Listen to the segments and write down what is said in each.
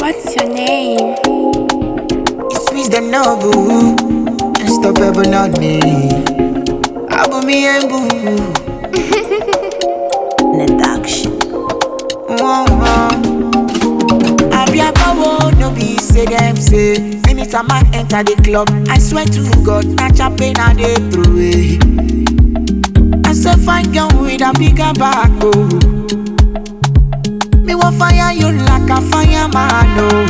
What's your name? It's wisdom noble. And stop ever not me. Abu me and boo. Production. I be a power, no be say them say. Anytime I enter the club, I swear to God, na champagne I dey throw away. I say fine girl with a bigger back, oh. Me want fire you like a fireman, oh.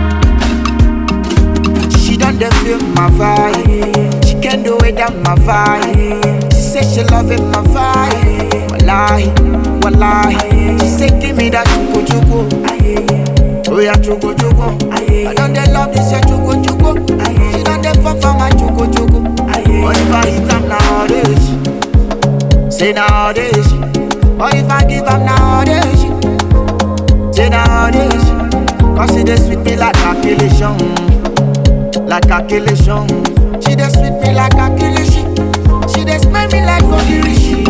She done dey feel my vibe. She can do it on my vibe. She say she loving my vibe. Wallahi, wallahi. She say give me that chuku chuku. Oh yeah, chuku chuku. I done dey love this yeah, chuku chuku. She done dey fall for my chuku chuku. What if I hit am nowadays? Say nowadays. What if I give am nowadays? Say nowadays. Cause it dey sweet me like calculation. Like calculation. She dey sweet me like calculation. She dey smell me like ogirishi.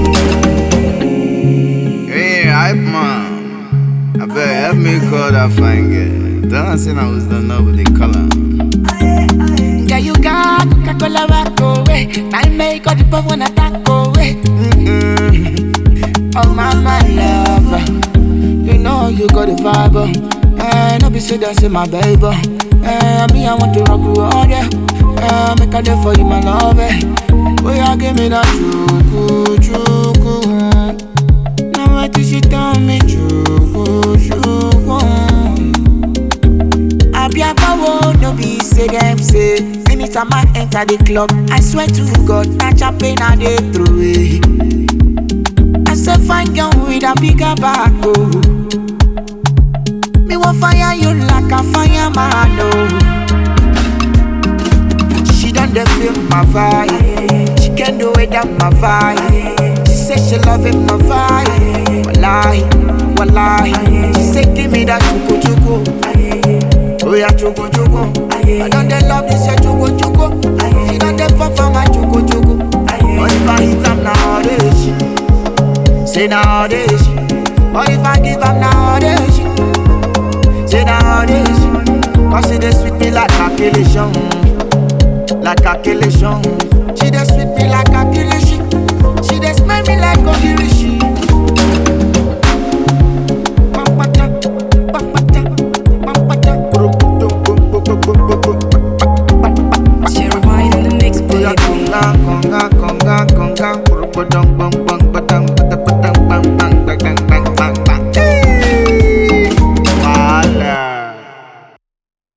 Hey, hype man. I better help me call that fine girl. Don't say I was done up with the color. Yeah, you got Coca-Cola back away. Time make all the puff wanna attack away. Mm-mm. Oh my my lover, you know you got the vibe. oh. Eh, no be say that's my baby. Eh, me I want to rock you all day. Eh, make a day for you my love. Eh. Oh yeah, give me that chuku chuku. Now what did she tell me chuku chuku? I be a power, no be say them say. Anytime I enter the club, I swear to God, na champagne I dey throw away. I say fine girl with a bigger back, oh. Me want fire you like a fireman, oh. She done dey feel my vibe. She can do it on my vibe. She say she loving my vibe. Wallahi, wallahi. She say give me that chuku chuku. Oh yeah, chuku chuku. I done dey love this yeah, chuku chuku. She done dey fall for my chuku chuku. What if I hit am nowadays? Say nowadays. What if I give am nowadays? Say nowadays. Cause it dey sweet me like calculation. Like calculation. She dey sweet me like calculation.